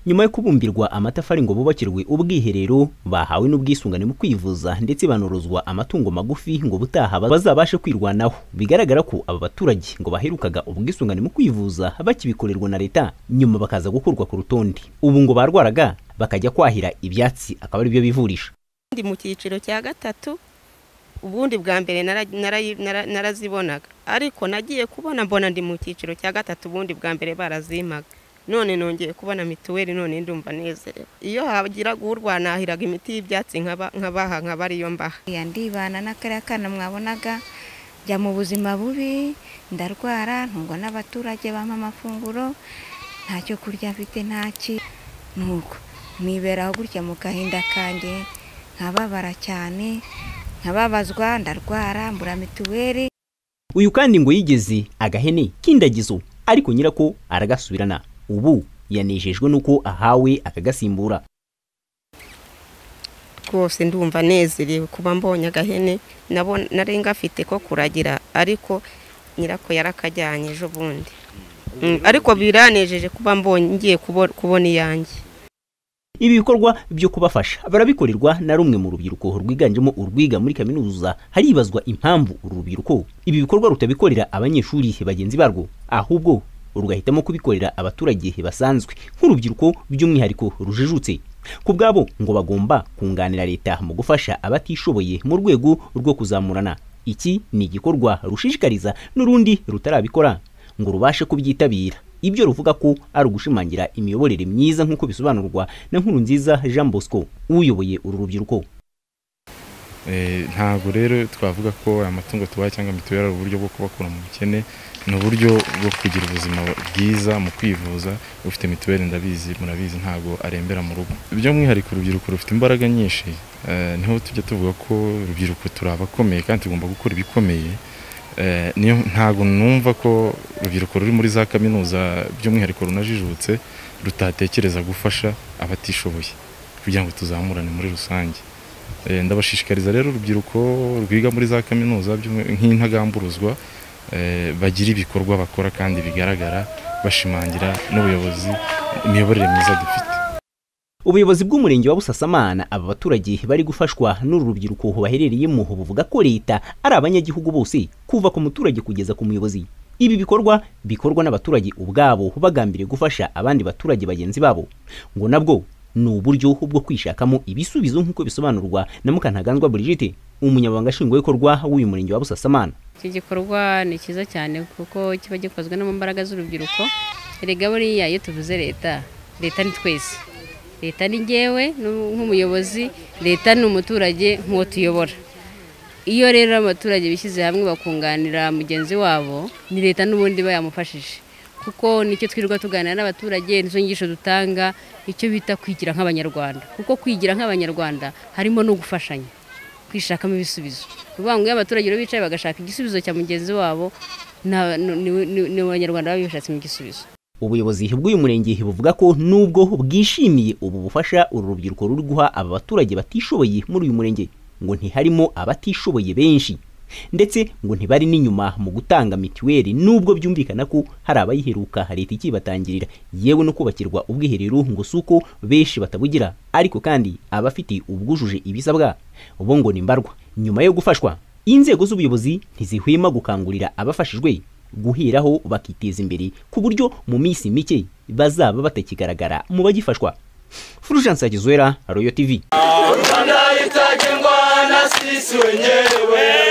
nyuma yo kubumbirwa amatafari ngo bubakirwe ubwiherero bahawe n'ubwisungane mu kwivuza ndetse banorozwa amatungo magufi ngo butaha bazabashe kwirwanaho bigaragara ko aba baturage ngo baherukaga ubwisungane mu kwivuza bakibikorerwa na leta nyuma bakaza gukurwa ku rutonde ubu ngo barwaraga bakajya kwahira ibyatsi akaba ari byo bivurisha ndi mu cyiciro cya gatatu ubundi bwa mbere nara- nara- nara- narazibonaga ariko nagiye kubona mbona ndi mu cyiciro cya gatatu ubundi bwa mbere barazimaga none nongeye kubona mituweli none ndumva nezerewe iyo hagira guhurwa nahiraga imiti y'ibyatsi nkaba- nkabaha nkaba ariyo mbaha Ya ndibana n'akariya kana mwabonaga njya mu buzima bubi ndarwara ntungwa n'abaturage bampa amafunguro ntacyo kurya mfite ntaki nuko niberaho gutya mu gahinda kanjye nkababara cyane nkababazwa ndarwara mbura mituweli uyu kandi ngo yigeze agahene k'indagizo ariko nyirako aragasubirana ubu yanejejwe n'uko ahawe akagasimbura rwose ndumva nezerewe kuba mbonye agahene nabo nari ngafite ko kuragira ariko nyirako yarakajyanye ejo bundi Mm, ariko biranejeje kuba mbonye ngiye kubo- kubona iyanjye ibi bikorwa byo kubafasha barabikorerwa na rumwe mu rubyiruko rwiganjemo urwiga muri kaminuza haribazwa impamvu uru rubyiruko ibi bikorwa rutabikorera abanyeshuri bagenzi barwo ahubwo rugahitamo kubikorera abaturage basanzwe nk'urubyiruko by'umwihariko rujijutse ku bwabo ngo bagomba kunganira leta mu gufasha abatishoboye mu rwego rwo kuzamurana iki ni igikorwa rushishikariza n'urundi rutarabikora ngo rubashe kubyitabira ibyo ruvuga ko ari ugushimangira imiyoborere myiza nk'uko bisobanurwa na nkuru nziza jean bosco uyoboye uru rubyiruko Eh, ntabwo rero twavuga ko amatungo tubaha cyangwa mituweli ari uburyo bwo kubakura mu bukene ni uburyo bwo kugira ubuzima bwiza mu kwivuza ufite mituweli ndabizi murabizi ntabwo arembera mu rugo by'umwihariko urubyiruko rufite imbaraga nyinshi eh, niho tujya tuvuga ko urubyiruko turi abakomeye kandi tugomba gukora ibikomeye Eh, niyo ntabwo numva ko urubyiruko ruri muri za kaminuza by'umwihariko runajijutse rutatekereza gufasha abatishoboye kugira ngo tuzamurane muri rusange Eh, ndabashishikariza rero urubyiruko rwiga muri za kaminuza by'umwi- nk'intagamburuzwa eh, bagira ibikorwa bakora kandi bigaragara bashimangira n'ubuyobozi imiyoborere myiza dufite ubuyobozi bw'umurenge wa busasamana aba baturage bari gufashwa n'uru rubyiruko baherereyemo buvuga ko leta ari abanyagihugu bose kuva ku muturage kugeza ku muyobozi ibi bikorwa bikorwa n'abaturage ubwabo bagambiriye gufasha abandi baturage bagenzi babo ngo nabwo ni uburyo bwo kwishakamo ibisubizo nk'uko bisobanurwa na mukantaganzwa Brigitte umunyamabanga nshingwabikorwa w'uyu murenge wa busasamana iki gikorwa ni cyiza cyane kuko kiba gikozwe no mu mbaraga z'urubyiruko erega buriya iyo tuvuze leta leta ni twese leta ni ngewe n'u- nk'umuyobozi leta ni umuturage nk'uwo tuyobora iyo rero abaturage bishyize hamwe bakunganira mugenzi wabo ni leta n'ubundi iba yamufashije kuko nicyo twirirwa tuganira n'abaturage nizo nyigisho dutanga icyo bita kwigira nk'abanyarwanda kuko kwigira nk'abanyarwanda harimo no gufashanya kwishakamo ibisubizo ni ukuvuga ngo iyo abaturage rero bicaye bagashaka igisubizo cya mugenzi wabo na- ni- ni- ni- ni abanyarwanda baba bishatsemo igisubizo ubuyobozi bw'uyu murenge buvuga ko nubwo bwishimiye ubu bufasha uru rubyiruko ruri guha aba baturage batishoboye muri uyu murenge ngo ntiharimo abatishoboye benshi ndetse ngo ntibari n'inyuma mu gutanga mituweli nubwo byumvikana ko hari abayiheruka leta ikibatangirira yewe no kubakirwa ubwiherero ngo si uko benshi batabugira ariko kandi abafite ubwujuje ibisabwa bo ngo ni mbarwa nyuma yo gufashwa inzego z'ubuyobozi ntizihwema gukangurira abafashijwe guheraho bakiteza imbere ku buryo mu minsi mike bazaba batakigaragara mu bagifashwa Fulgence Akizwera Royal TV Anahitajengwa na sisi wenyewe